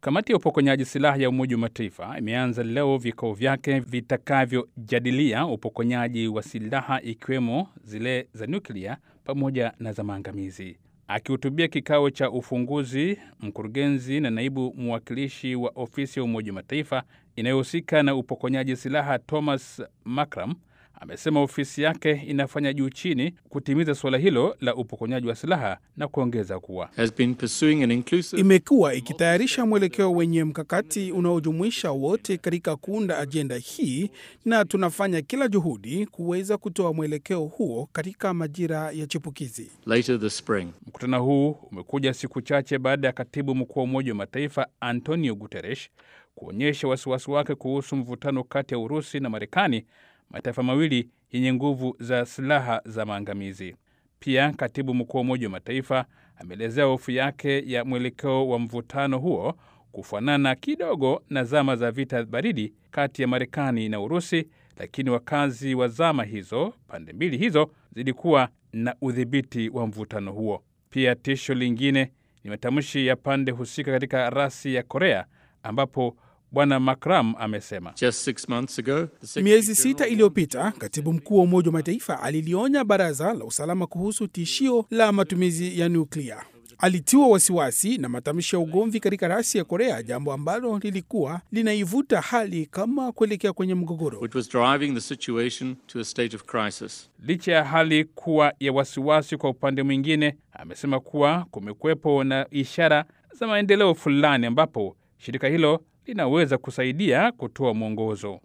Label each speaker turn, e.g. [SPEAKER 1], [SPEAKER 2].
[SPEAKER 1] Kamati ya upokonyaji silaha ya Umoja wa Mataifa imeanza leo vikao vyake vitakavyojadilia upokonyaji wa silaha ikiwemo zile za nyuklia pamoja na za maangamizi. Akihutubia kikao cha ufunguzi, mkurugenzi na naibu mwakilishi wa ofisi ya Umoja wa Mataifa inayohusika na upokonyaji silaha Thomas Makram amesema ofisi yake inafanya juu chini kutimiza suala hilo la upokonyaji wa silaha na kuongeza kuwa
[SPEAKER 2] inclusive... imekuwa ikitayarisha mwelekeo wenye mkakati unaojumuisha wote katika kuunda ajenda hii, na tunafanya kila juhudi kuweza kutoa mwelekeo huo katika majira ya chipukizi.
[SPEAKER 1] Later this spring. Mkutano huu umekuja siku chache baada ya katibu mkuu wa Umoja wa Mataifa Antonio Guterres kuonyesha wasiwasi wake kuhusu mvutano kati ya Urusi na Marekani, mataifa mawili yenye nguvu za silaha za maangamizi. Pia katibu mkuu wa Umoja wa Mataifa ameelezea hofu yake ya mwelekeo wa mvutano huo kufanana kidogo na zama za vita baridi kati ya Marekani na Urusi, lakini wakazi wa zama hizo, pande mbili hizo zilikuwa na udhibiti wa mvutano huo. Pia tisho lingine ni matamshi ya pande husika katika rasi ya Korea ambapo Bwana Makram amesema
[SPEAKER 2] miezi sita iliyopita katibu mkuu wa Umoja wa Mataifa alilionya baraza la usalama kuhusu tishio la matumizi ya nuklia. Alitiwa wasiwasi na matamshi ya ugomvi katika rasi ya Korea, jambo ambalo lilikuwa linaivuta hali kama kuelekea kwenye mgogoro.
[SPEAKER 1] Licha ya hali kuwa ya wasiwasi, kwa upande mwingine, amesema kuwa kumekuwepo na ishara za maendeleo fulani ambapo shirika hilo linaweza kusaidia kutoa mwongozo.